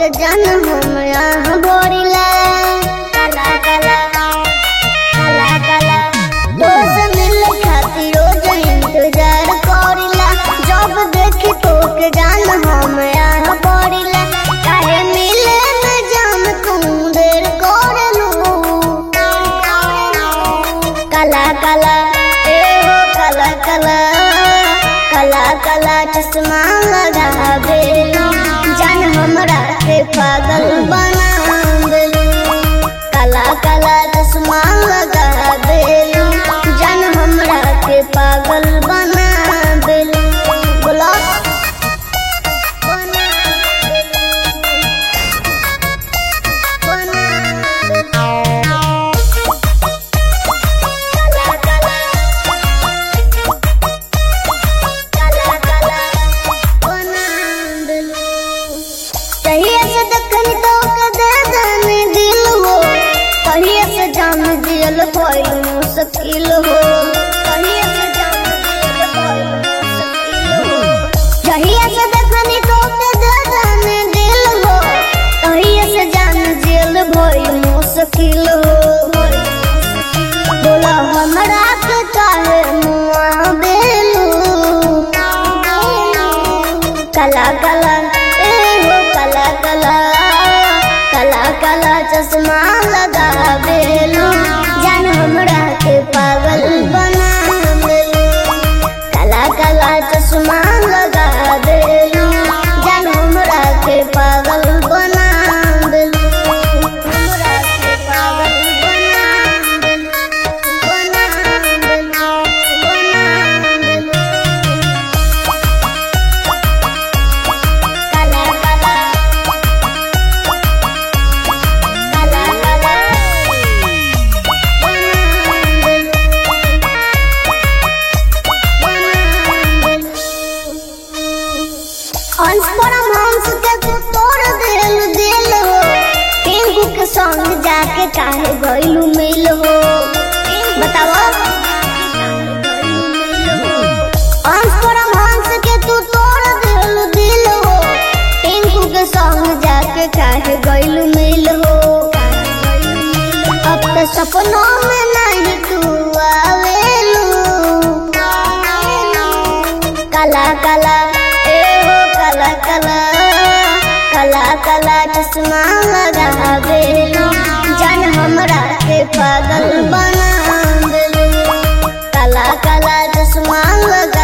के जन हम यहाँ बोरिला काला काला काला काला दोस्त मिल खातिर रोज इंतजार करिला जब देखी तो के जान हम यहाँ बोरिला काहे मिले में जान तू देर करलू काला काला ए हो काला काला काला काला चश्मा लगा बेलू जान हमरा के पागल बना देलू काला काला चश्मा लगा बेलू जान हमरा के पागल बना देलू बोला बना देलू बना देलू काला काला काला काला बना देलू कहिए से देखनी तो के दे देने दिल हो कहिए से जान दिल कोई मुश्किल हो कहिए से जान दिल कोई मुश्किल हो कहिए से देखनी तो के दे देने दिल हो कहिए से जान दिल भई मुश्किल हो बोला हमरा के काहे मुआ बेलू काला काला ए हो काला काला काला काला चश्मा लगा बेलू जान हमरा के पागल बना बेलू काला काला चश्मा लगा बेलू जान हमरा के पागल बना बेलू हमरा के पागल बना बेलू बना बेलू बना बेलू काला काला काला काला हंस परम हंस के तू तोड़ दिल दिल हो टिंकू के संग जाके काहे गइलू मिल हो बताओ हंस परम हंस के तू तोड़ दिल दिल हो टिंकू के संग जाके काहे गइलू मिल हो अब तो सपनों में नहीं तू आवेलू काला काला ए हो काला काला काला काला चश्मा लगा बेलू जान हमरा के पागल बना देलू काला काला चश्मा लगा